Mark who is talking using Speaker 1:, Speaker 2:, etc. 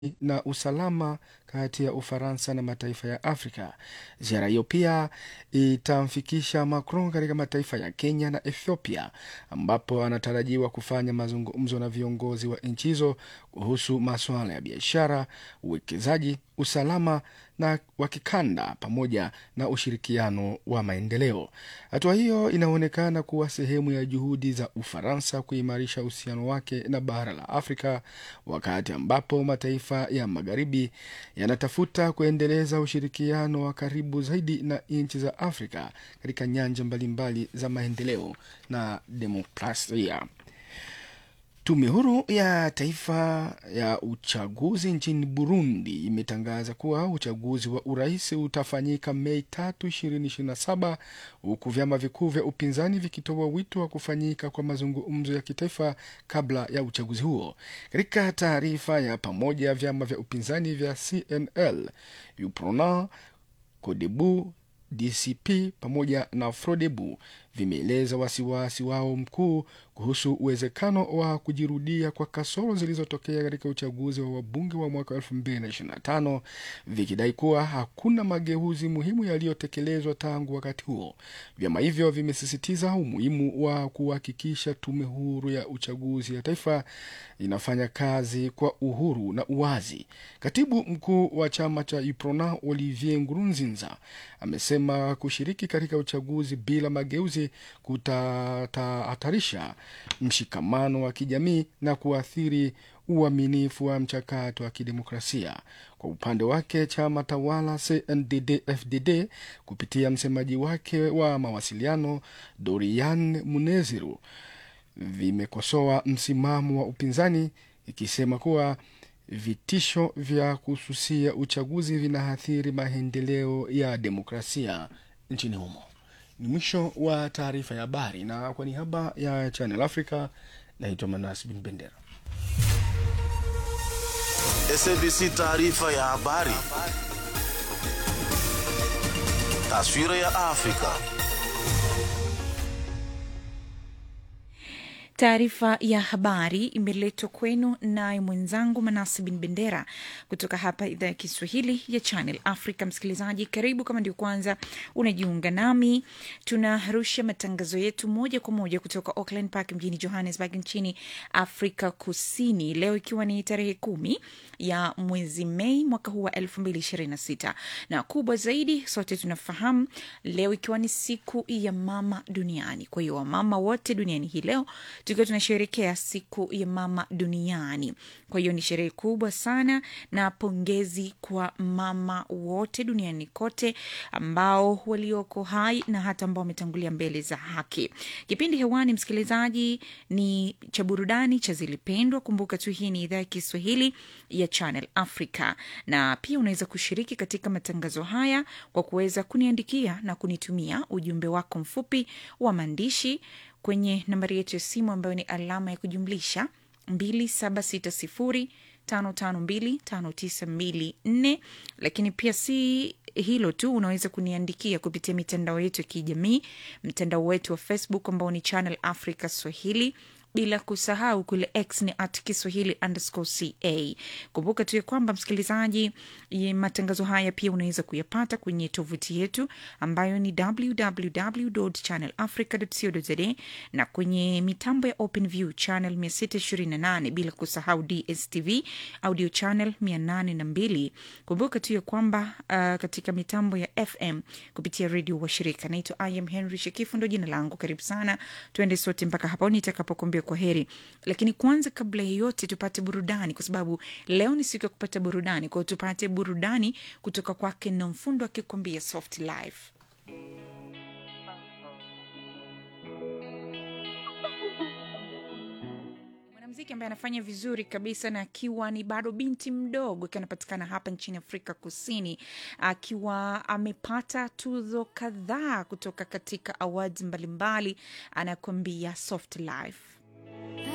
Speaker 1: na usalama kati ya Ufaransa na mataifa ya Afrika. Ziara hiyo pia itamfikisha Macron katika mataifa ya Kenya na Ethiopia, ambapo anatarajiwa kufanya mazungumzo na viongozi wa nchi hizo kuhusu masuala ya biashara, uwekezaji, usalama na wa kikanda pamoja na ushirikiano wa maendeleo. Hatua hiyo inaonekana kuwa sehemu ya juhudi za Ufaransa kuimarisha uhusiano wake na bara la Afrika, wakati ambapo mataifa ya magharibi yanatafuta kuendeleza ushirikiano wa karibu zaidi na nchi za Afrika katika nyanja mbalimbali za maendeleo na demokrasia. Tume huru ya taifa ya uchaguzi nchini Burundi imetangaza kuwa uchaguzi wa urais utafanyika Mei tatu ishirini ishirini na saba huku vyama vikuu vya upinzani vikitoa wito wa kufanyika kwa mazungumzo ya kitaifa kabla ya uchaguzi huo. Katika taarifa ya pamoja, vyama vya upinzani vya CNL, UPRONA, CODEBU, DCP pamoja na FRODEBU vimeeleza wasiwasi wao mkuu kuhusu uwezekano wa kujirudia kwa kasoro zilizotokea katika uchaguzi wa wabunge wa mwaka 2025 vikidai kuwa hakuna mageuzi muhimu yaliyotekelezwa tangu wakati huo. Vyama hivyo vimesisitiza umuhimu wa kuhakikisha tume huru ya uchaguzi ya taifa inafanya kazi kwa uhuru na uwazi. Katibu mkuu wa chama cha UPRONA Olivier Ngurunzinza amesema kushiriki katika uchaguzi bila mageuzi kutahatarisha mshikamano wa kijamii na kuathiri uaminifu wa mchakato wa kidemokrasia. Kwa upande wake, chama tawala CNDD-FDD kupitia msemaji wake wa mawasiliano Dorian Muneziru vimekosoa msimamo wa upinzani ikisema kuwa vitisho vya kususia uchaguzi vinaathiri maendeleo ya demokrasia nchini humo. Ni mwisho wa taarifa ya habari, na kwa niaba ya Channel Africa naitwa Manas Bin Bendera.
Speaker 2: SABC taarifa ya habari. Taswira ya Afrika.
Speaker 3: Taarifa ya habari imeletwa kwenu naye mwenzangu Manasi Bin Bendera kutoka hapa idhaa ya Kiswahili ya Channel Africa. Msikilizaji, karibu. Kama ndio kwanza unajiunga nami, tunarusha matangazo yetu moja kwa moja kutoka Auckland Park mjini Johannesburg nchini Afrika Kusini, leo ikiwa ni tarehe kumi ya mwezi Mei mwaka huu wa elfu mbili ishirini na sita na kubwa zaidi, sote tunafahamu leo ikiwa ni siku ya mama duniani. Kwa hiyo wamama wote duniani hii leo tukiwa tunasherekea siku ya mama duniani. Kwa hiyo ni sherehe kubwa sana, na pongezi kwa mama wote duniani kote ambao walioko hai na hata ambao wametangulia mbele za haki. Kipindi hewani, msikilizaji, ni cha burudani cha Zilipendwa. Kumbuka tu hii ni idhaa ya Kiswahili ya Channel Africa, na pia unaweza kushiriki katika matangazo haya kwa kuweza kuniandikia na kunitumia ujumbe wako mfupi wa maandishi kwenye nambari yetu ya simu ambayo ni alama ya kujumlisha 276055259254. Lakini pia si hilo tu, unaweza kuniandikia kupitia mitandao yetu ya kijamii, mtandao wetu wa Facebook ambao ni Channel Africa Swahili bila kusahau kule X ni at Kiswahili underscore ca. Kumbuka tu ya kwamba msikilizaji, matangazo haya pia unaweza kuyapata kwenye tovuti yetu ambayo ni www channel africa co za na kwenye mitambo ya Open View channel 628 bila kusahau DSTV audio channel 802. Kumbuka tu ya kwamba uh, katika mitambo ya FM kupitia redio washirika. Naitwa I am Henry Shekifu, ndo jina langu. Karibu sana, tuende sote mpaka hapo nitakapokuambia kwa heri. Lakini kwanza, kabla ya yote, tupate burudani, kwa sababu leo ni siku ya kupata burudani. Kwao tupate burudani kutoka kwake Nomfundo akikwambia soft life. Mwanamuziki ambaye anafanya vizuri kabisa na akiwa ni bado binti mdogo, akiwa anapatikana hapa nchini Afrika Kusini, akiwa amepata tuzo kadhaa kutoka katika awards mbalimbali, anakuambia soft life.